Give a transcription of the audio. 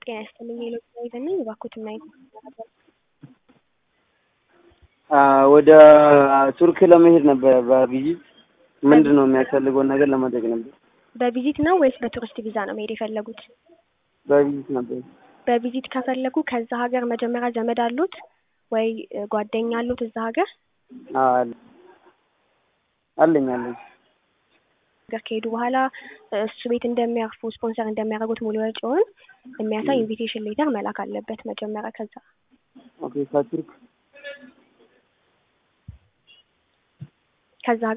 ጤና ይስጥልኝ የሎቤ ነኝ። እባክዎትን ማየት ወደ ቱርክ ለመሄድ ነበረ በቪዚት ምንድን ነው የሚያስፈልገውን ነገር ለመጠየቅ ነበር። በቪዚት ነው ወይስ በቱሪስት ቪዛ ነው መሄድ የፈለጉት? በቪዚት ነበር። በቪዚት ከፈለጉ ከዛ ሀገር መጀመሪያ ዘመድ አሉት ወይ ጓደኛ አሉት እዛ ሀገር አለ አለኝ አለኝ ሀገር ከሄዱ በኋላ እሱ ቤት እንደሚያርፉ ስፖንሰር እንደሚያደርጉት ሙሉ ወጪውን የሚያሳይ ኢንቪቴሽን ሌተር መላክ አለበት መጀመሪያ። ከዛ ኦኬ ከቱርክ ከዛ